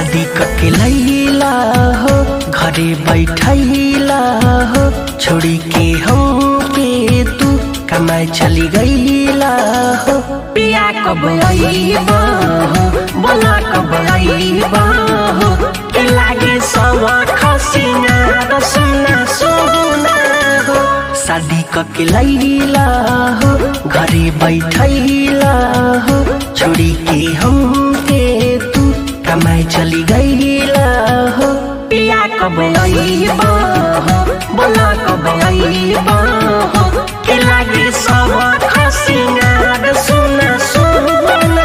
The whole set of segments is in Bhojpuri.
शादी करके लैला हो घरे बैठैला हो छोड़ी के हम के तू कमाए चली गईला हो पिया कब आईबा हो बोला कब आईबा हो के लागे सवा खसीना रसना सोना हो शादी करके लैला हो घरे बैठैला हो छोड़ी के हम के तू कमाए चली गईला हो पिया कब आईबा हो बोला कब आईबा हो के लागे सब खसीना सुना सुना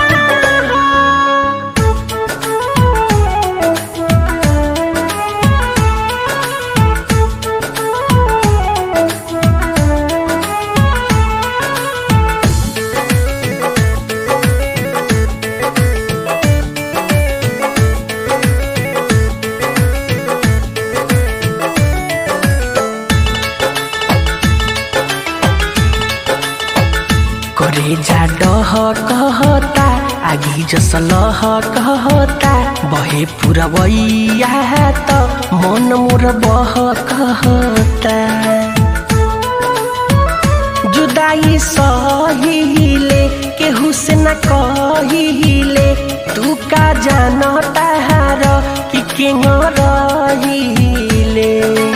करे जा डह कहता आगी जस लह कहता बहे पुरवैया त मन मोर बह कहता जुदाई सहिले केहू से न कहिले तू का जानता हार कि केंग रहिले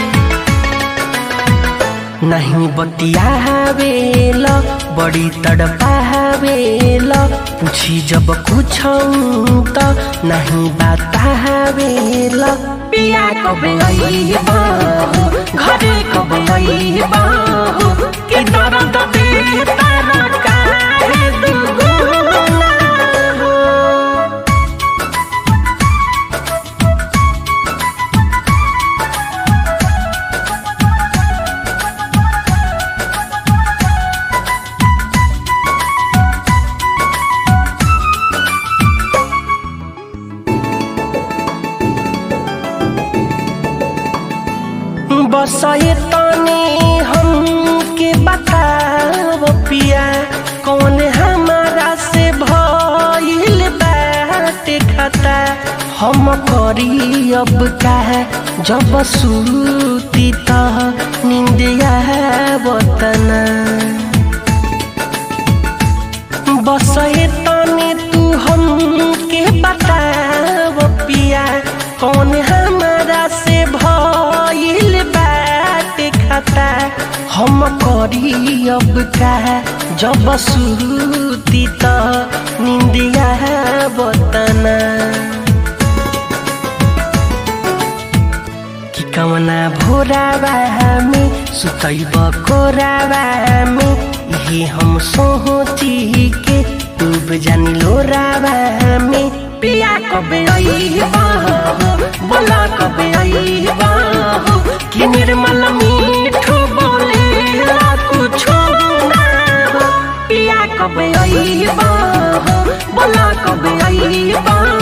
नहीं बतियावेल बड़ी तड़पावेल पूछी जब कुछ त नहीं बतावेल पिया कब आईबा हो घरे कब आईबा हो के दर्द दे तारा काहे दुगुना हो बस ये तने हमके बताव पिया कौन हमारा से भइल बाटे खता हम करी अब का जब सूती त निंदिया बतना बस ये तने तू हमके बताव पिया कौन हमारा से भइल बाटे खता हम करी अब का जब सूती त निंदिया बतना कि कमना भोरावा में सुतैब कोरावा में यही हम सोची के डूब जानी लोरावा में पिया कब आईबा हो बोला कब आईबा हो कि निर्मल मीठू बोले ला कुछ ना हो पिया कब आईबा हो बोला कब आईबा